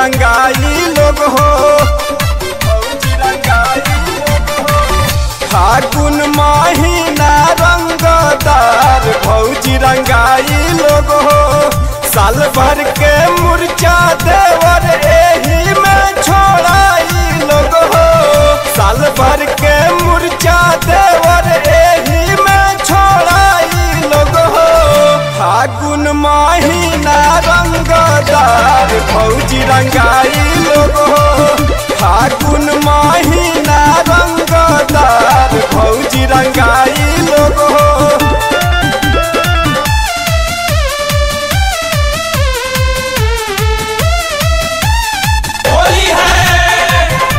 रंगाई लोग हो भौजी रंगाई लोग हो फागुन महीना रंगदार भौजी रंगाई लोग हो साल भर के मुर्चा देवर एही में छोड़ाई लोग हो साल भर के मुर्चा देवर एही में छोड़ाई लोग हो फागुन महीना रंगदार भौजी रंगाई लोग हो फागुन महीना रंगदार भौजी रंगाई लोग हो होली है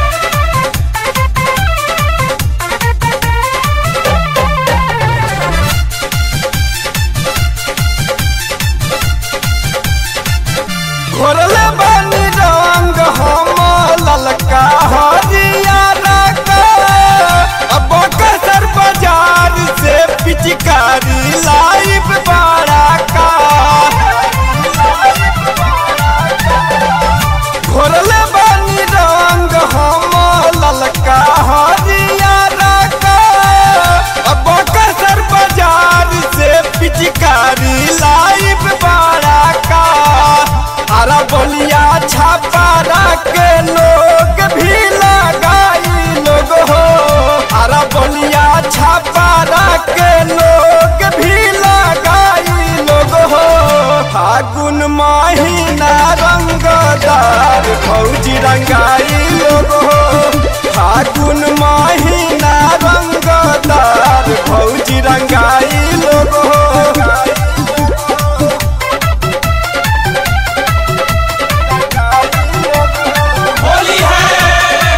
घोरले बानी रंग हम ललका हरियारा का अब कसर बाजार से पिचकारी लाइव बाड़ा का घोरले बानी रंग हम ललका हरियारा का अब कसर बाजार से पिचकारी लाइव बाड़ा का अरा बोलिया छापारा के लोग भी लगाई लोग हो अरा बोलिया छापारा के लोग भी लगाई लोग हो फागुन महीना रंगदार फौजी रंगाई लोग हो फागुन महीना रंगदार फौजी रंगाई लोग हो होली है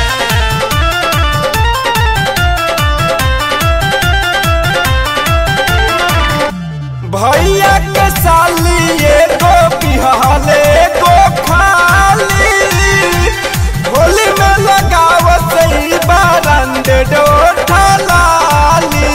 भैया के साली एगो बिहाले एगो खाली होली में लगावत ई बारंदे डोठा लाली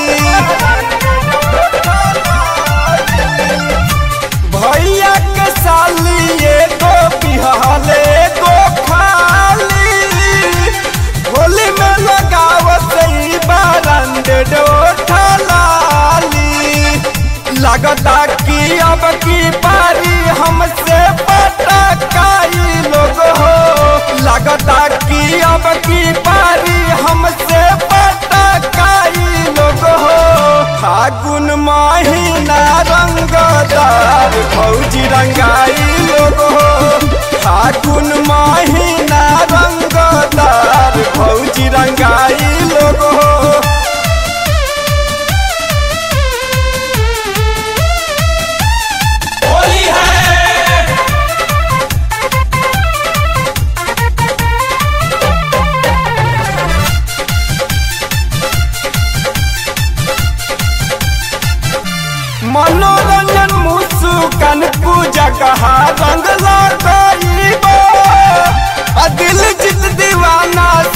भैया के साली एगो बिहाले एगो खाली होली में लगावत ई बारंदे डोठा लाली लगता कि अब की पारी हमसे पटकाई लोग हो लगता कि अब की पारी हमसे पटकाई लोग हो फागुन महीना रंगदार फौजी रंगाई लोग हो फागुन महीना रंगदार फौजी रंगाई लोग हो होली है मनोरंजन मुस्कान पूजा कहा रंग लगाई दिल जित दीवाना